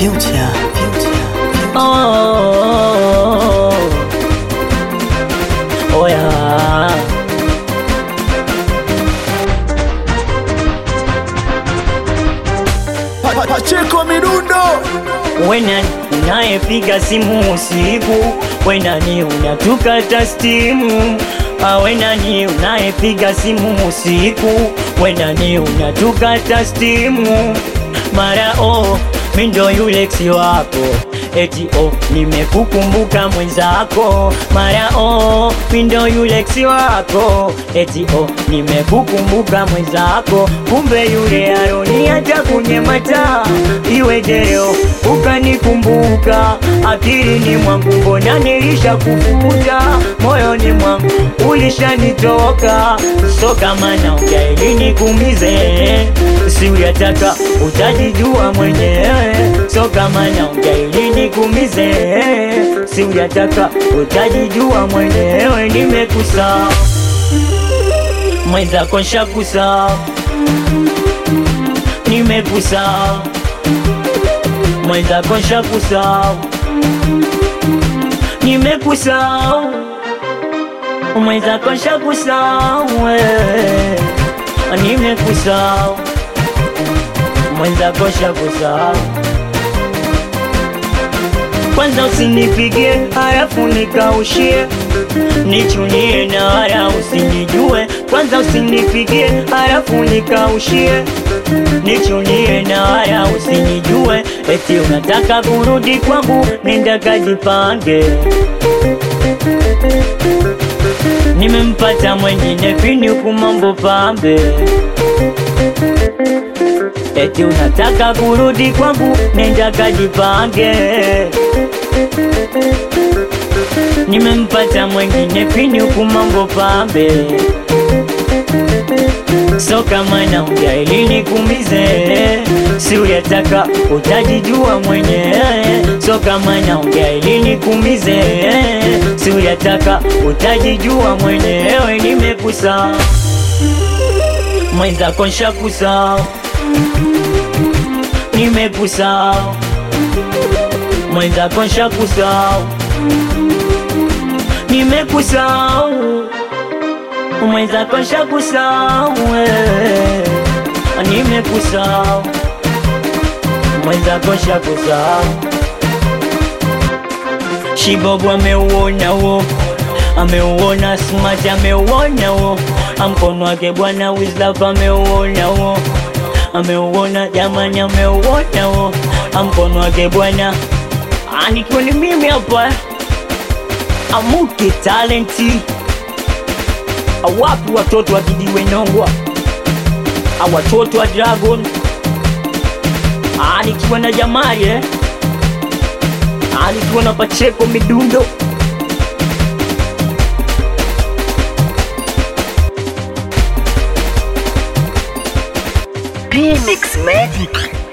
Future, future, Oh, oh, oh, oh yeah. Pa- pa- Pacheko Midundo Wena unayepiga simu usiku, wena ni unatukata stimu. Ah, Wena ni unayepiga simu usiku, wena ni unatukata stimu. Mara oh, mi ndo yule ex wako eti oh, nimekukumbuka mwenzako. Mara oh, mi ndo yule ex wako eti oh, nimekukumbuka mwenzako. Kumbe yule aroni hata kunyemata iwe deo ukanikumbuka akilini mwangu, mbona nilisha kufuta moyoni mwangu ulishanitoka, so kama naongea ili nikuumize, si uyataka utajijua mwenyewe, so kama naongea ili nikuumize, si uyataka utajijua mwenyewe, nimekusa mwenzako nshakusa, nimekusa mwenzako nshakusahau, nimekusahau, mwenzako nshakusahau, eh, nimekusahau, mwenzako nshakusahau. Kwanza usinipigie halafu nikaushie, nichunie na wala usinijue. Kwanza usinipigie halafu nikaushie, nichunie na wala usinijue. Eti unataka kurudi kwangu, nenda kajipange. Nimempata mwengine pini huku mambo pambe. Eti unataka kurudi kwangu, nenda kajipange. Nimempata mwengine pini huku mambo pambe. So kama naongea ili nikuumize, si uyataka utajijua mwenyewe. So kama naongea ili nikuumize, si uyataka utajijua mwenyewe. Nimekusahau mwenzako, nshakusahau, nimekusahau mwenzako, nshakusahau, nimekusahau mwenzako nshakusahau, eh, nimekusahau mwenzako nshakusahau. Shibobu ameuona wo, ameuona smart, ameuona wo, mkono wake bwana Wizlaf ameuona wo, ameuona jamani, ameuona wo, mkono wake bwana Ah, nikiwa ni mimi hapa amuke talenti awapi watoto wa Kijiwe Nongwa, a watoto wa Dragon, Ah, nikiwa na Jamali eh? Ah, nikiwa na Pacheko Midundo P-Mix Magic.